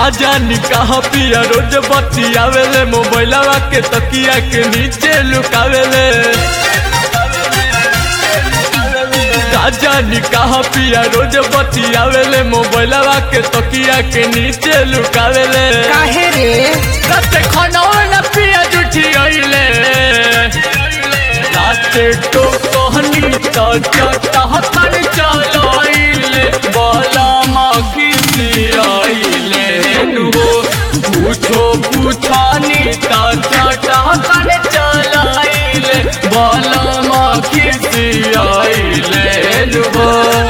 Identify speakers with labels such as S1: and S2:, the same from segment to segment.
S1: का जानी कहा पिया रोज बतियावेले मोबाइलवा के तकिया के नीचे लुकावेले का जानी कहा पिया रोज बतियावेले मोबाइलवा के तकिया के नीचे लुकावेले
S2: काहे रे
S1: राते खाना न पिया जुठी आइले राते तो कहनी तो चटा हतन चलाइले बाला माखी आइले नुहो पूछो पूछानी ता चटा हतन चलाइले बाला माखी आइले नुहो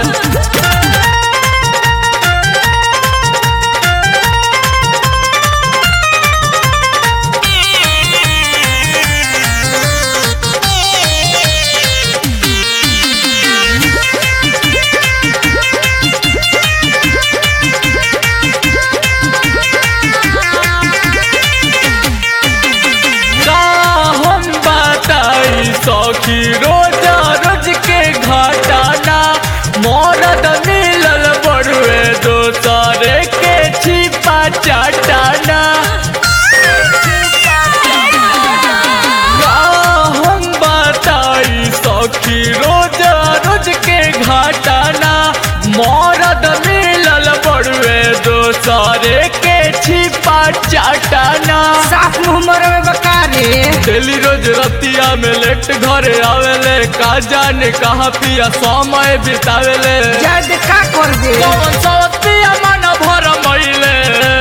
S1: का हम बताई सखी रोजा रोज के घटाना मरद मिलल बड़ुए दोसरे के छिपा चाटाना का हम बताई सखी रोजा रोज के घटाना मरद मिलल बड़ुए दोसरे के छिपा चाटाना
S2: साफ मुंह मरे में बका रे
S1: डेली रोज रतिया में लेट घरे आवेले का जाने कहाँ पिया समय बितावेले
S2: जद का कर दे
S1: कौन सवतिया मन भर महिले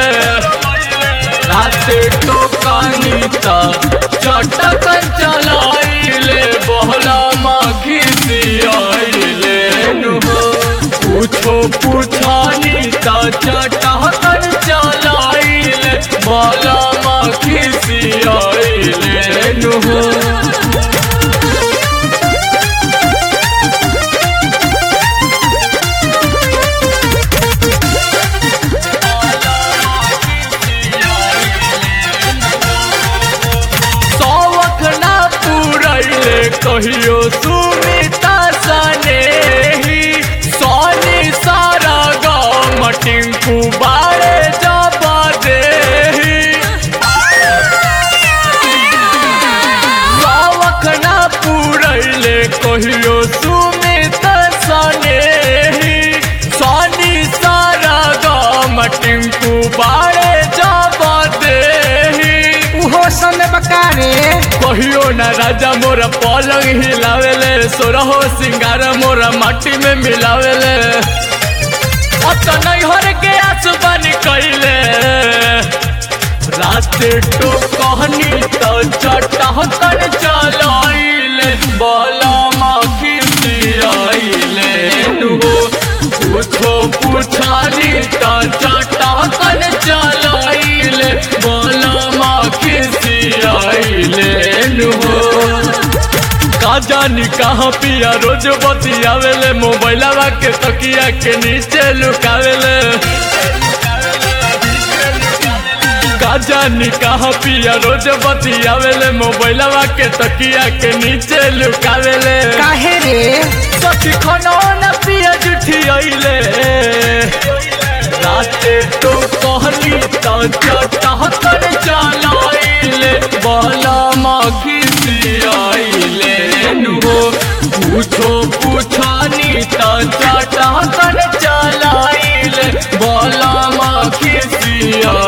S1: राते टोकानी ता चटकन चलाइले बहला माखी आइले नुहो पूछो पूछानी ता चटकन चलाइले बहला माखी आइले नुहो शौक ना पूरैले कहियो सुमिता सने ही सोनी सारा गाँव टिंकू बारे जबा दे शौक ना पूरैले कहियो सुमिता सने ही सोनी सारा गाँव टिंकू बारे जबा दे
S2: उहो सन बका रे
S1: कहियो ना राजा मोरा पलंग हिलावेले सोरहो सिंगार मोरा माटी में मिलावेले अत नहीं हर के आसुबानी कैले राते तो कहनी तो चटा तर चलाइले बोला माखी आइले नुहो पूछो पूछानी तो चटा तर चलाइले बोला माखी आइले नुहो का जानी कहाँ पिया रोज बतियावेले मोबाइलवा के तकिया के नीचे लुकावेले का जानी कहाँ पिया रोज बतियावेले मोबाइलवा के तकिया के नीचे लुकावेले
S2: काहे रे
S1: सखी खाना न पिया जुठी आइले राते तो कहली तो चटहतर चलाइले बाला माखी आइले नुहो पूछो पूछानी तो चटहतर चलाइले बाला माखी